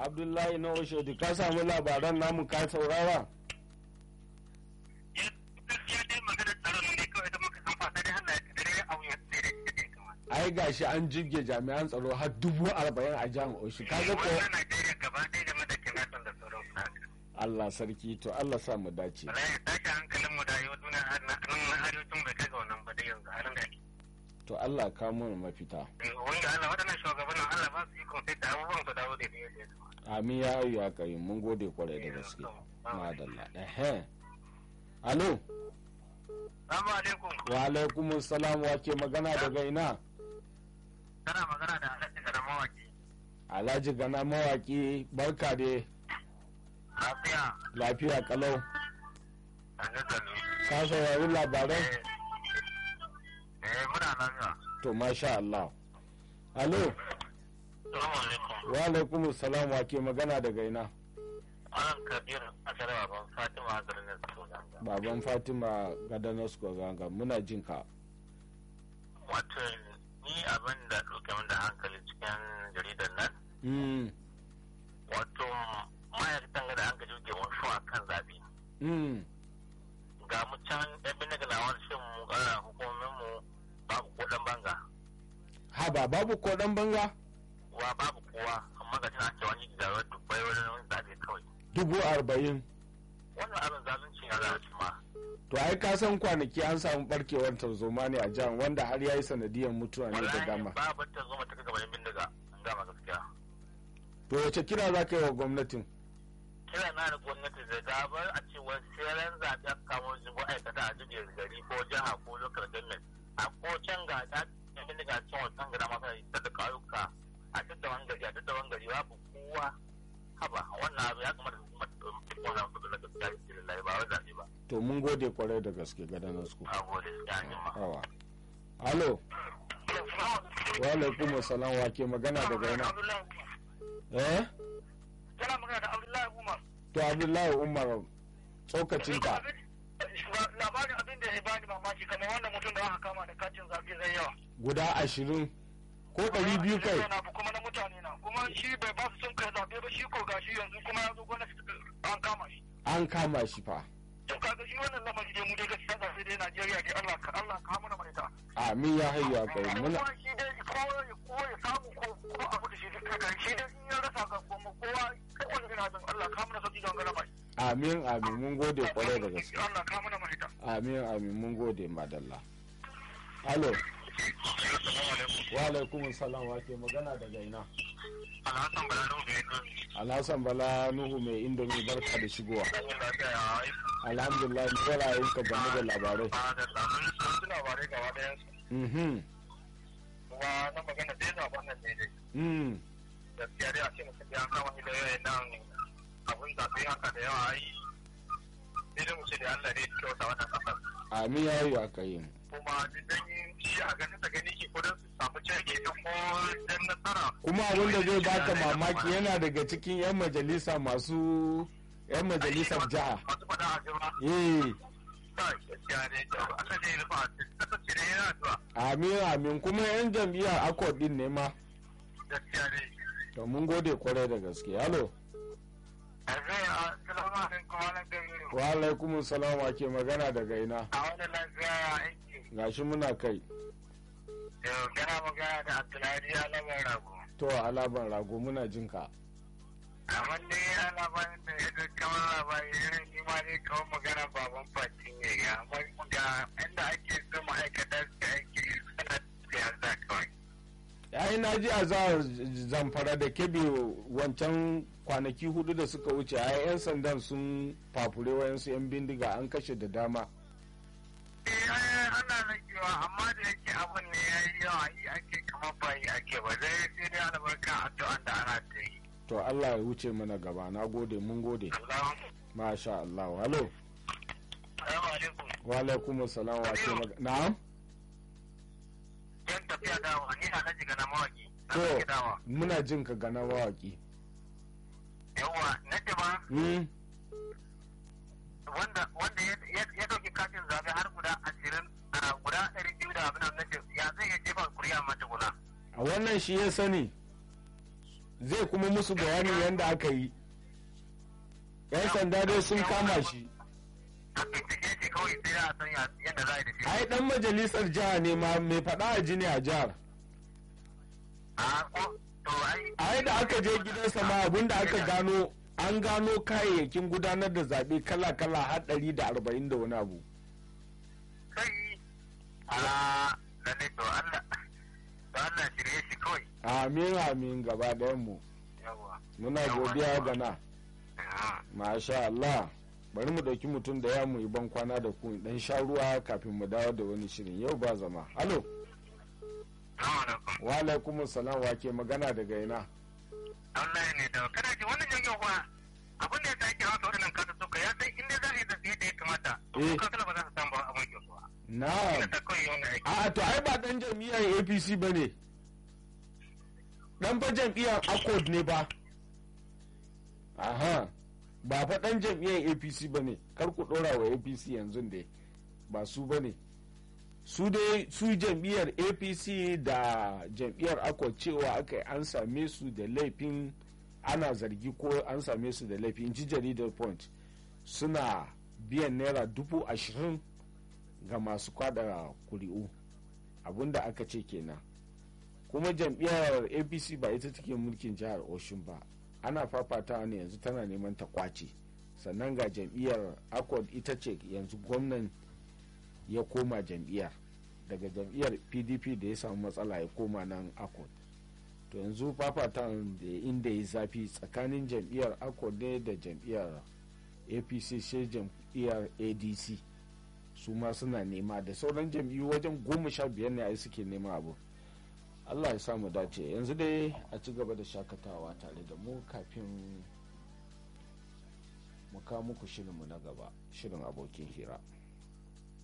abdullahi na oshodi ka samu labaran namu ka saurara gaskiya dai magana tsaron ne kawai da muka san fasa dai Allah ya kadare abu ya tsere da kamar ai gashi an jibge jami'an tsaro har dubu arba'in a jihar oshi kaga ko wannan Najeriya gaba ɗaya game da kinaton da sauran su haka Allah sarki to Allah sa mu dace wallahi tashi hankalin mu da yau duniya har na nan arewacin bai kai ga wannan ba dai yanzu a ran da ake to Allah ka mana mafita wanda Allah waɗannan shugabannin Allah ba su ikon sai da abubuwan su dawo da yadda ya kamata amin ya yi ya kai mun gode kwarai da gaske madalla ehe alo Assalamu alaikum wa alaikum salam wa ke magana daga ina kana magana da Alhaji Gara mawaki alhaji gana mawaki barka dai lafiya lafiya kalau a nazari ka saurari labaran eh muna lafiya to masha Allah alo Assalamu alaikum wa alaikum salam wa ke magana daga ina Alan Kabir a tare baban Fatima a garin Sudan baban fatima gadanas ganga muna jin ka wato ni abin da ɗauke min da hankali cikin jaridar nan mm wato ma'aikatan da an gaji ke wasu a kan zaɓe mm ga mu can ɗan bindiga na wani shin mu ƙara hukumomin mu babu ko ɗan banga haba babu ko dan banga wa babu kowa amma ga tana cewa ni da dubbai wani zaɓe kawai dubu arba'in wannan abin zalunci ya zalunci ma to ai ka san kwanaki an samu barkewar tarzoma ne a jihar wanda har ya yi sanadiyar mutuwa ne da wallahi dama babu ta zo mata gaban bindiga an gama gaskiya to wace kira za ka yi wa gwamnatin kira na da gwamnati da gabar a ce wani tseren zaɓe aka kamo shi ma'aikata a jirgin gari ko jiha ko local government a ko can ga ta yamin daga can wasan gada masa ta da ƙauyuka a tattaban gari a tattaban gari babu kowa haba wannan abu ya kamata su kuma cikin wannan kudu na gaskiya da cikin lai ba wai zaɓe ba to mun gode kwarai da gaske gadanas ku a gode ya yi ma. hawa alo wa alaikum salam wa ke magana daga ina eh Kana magana da Abdullahi Umar. to abdullahi umar tsokacinka Labarin abin da ya bani mamaki kamar wannan mutum da aka kama da kacin zaɓe zai yawa. guda ashirin ko ɗari biyu kai na kuma na mutane na kuma shi bai ba su son kai zaɓe ba shi ko gashi yanzu kuma ya zo gwamnati an kama shi an kama shi fa to kaga shi wannan lamari dai mu dai gaskiya zaɓe dai Najeriya dai Allah ka Allah ka mana mai ta amin ya hayya kai muna kuma shi dai ko ya ko ya samu ko ko abu da shi duk kaga shi dai in ya rasa ga kuma kowa ko wani ina jin Allah ka mana sauki don gana mai amin amin mun gode kwarai da gaske Allah ka mana mai ta amin amin mun gode madalla alo wa alaikum salam wa ke magana daga ina Alhassan Balalo bai yi alhassan bala nuhu mai indomi barka da shigowa ɗan lafiya ya yi alhamdulillah ni ra'ayin ka game da labarai ba da labarai sun labarai gaba ɗayan su mhm kuma na magana dai zaɓen nan ne dai mm gaskiya dai a ce mutum ya kama ni da yawan nan abin zaɓe haka da yawa ai sai dai mu ce da Allah ne ya kyauta wannan ƙasar amin ya yi aka yi kuma dan shi a ganin ta gani ke kudin su samu cege ta ko dan nasara kuma abin da zai baka mamaki yana daga cikin 'yan majalisa masu 'yan majalisar jiha masu faɗa a jima eh kai gaskiya ne Allah ne ya rufa a cikin ƙasar ce ne yana zuwa amin amin kuma 'yan jam'iyyar akwa din ne ma gaskiya ne to mun gode kwarai da gaske halo a zai a salamu alaikum wani gari wa alaikum salam wa ke magana daga ina a wani lafiya ya aiki gashi muna kai yau kana magana da Abdullahi ya lamar rago to alaban rago muna jin ka amma ne ya labarin da ya zai kamar labari irin ni ma ne kawai magana baban fati ne ga amma ga inda ake so ma'aikata su aiki suna siyasa kawai yayi na ji a za zamfara da kebe wancan kwanaki hudu da suka wuce a 'yan sandan sun fafure wayansu 'yan bindiga an kashe da dama eh ana ragewa amma da yake abin ne ya yi yawa yi ake kamar ba yi ake ba zai sai dai albarka addu'an da ana ta yi to allah ya wuce mana gaba na gode mun gode Allahumma masha allah halo Assalamu alaikum wa alaikum salam wa ke magana na'am yan tafiya dawa ni na jiga na mawaki na to sake dawa muna jin ka gana mawaki yawa na ce ba mm. wanda wanda ya ya dauki katin zabe har guda ashirin a guda ɗari biyu da abin nan nace ya zai iya jefa kuri'a mata guna a wannan shi ya sani zai kuma musu bayanin yadda aka yi yan sanda dai sun kama shi a bincike shi kawai sai a san yadda za a yi da shi ai dan majalisar jiha ne ma mai faɗa a jini a jihar a ko to ai ai da aka je gidansa ma abinda aka gano an gano kayayyakin gudanar da zaɓe kala-kala har ɗari da arba'in da wani abu kai a lalle to Allah to Allah shirye shi kawai amin amin gaba ɗayan mu yawa muna godiya ga na masha Allah bari mu ɗauki mutum da ya mu yi ban kwana da ku dan sha ruwa kafin mu dawo da wani shirin yau ba zama halo wa alaikum salam wa ke magana daga ina Allah ne da kada ji wannan janyo kuwa abin da ya sa ake haka waɗannan kasussuka ya san inda za a yi zafi yadda ya kamata to Eh. ko kakala ba za su samu ba abin kyau ba na'am ina ta kawai wannan aiki a to ai ba dan jam'iyyar apc ba ne dan fa jam'iyyar accord ne ba aha ba fa dan jam'iyyar apc ba ne kar ku dora wa apc yanzu dai ba su ba ne su dai su jam'iyyar apc da jam'iyyar accord cewa aka yi an same su da laifin ana zargi ko an same su da laifin ji jaridar point suna biyan naira dubu ashirin ga masu kwada kuri'u abinda aka ce kenan kuma jam'iyyar apc ba ita take mulkin jihar oshun ba ana fafatawa ne yanzu tana neman ta kwace sannan ga jam'iyyar accord ita ce yanzu gwamnan ya koma jam'iyyar daga jam'iyyar pdp da ya samu matsala ya koma nan accord to yanzu fafatan da inda ya zafi tsakanin jam'iyyar accord ne da jam'iyyar apc sai jam'iyyar adc su ma suna nema da sauran jam'iyyu wajen goma sha biyar ne ai suke nema abu allah ya samu dace yanzu dai a ci gaba da shakatawa tare da mu kafin mu kawo muku shirinmu na gaba shirin abokin hira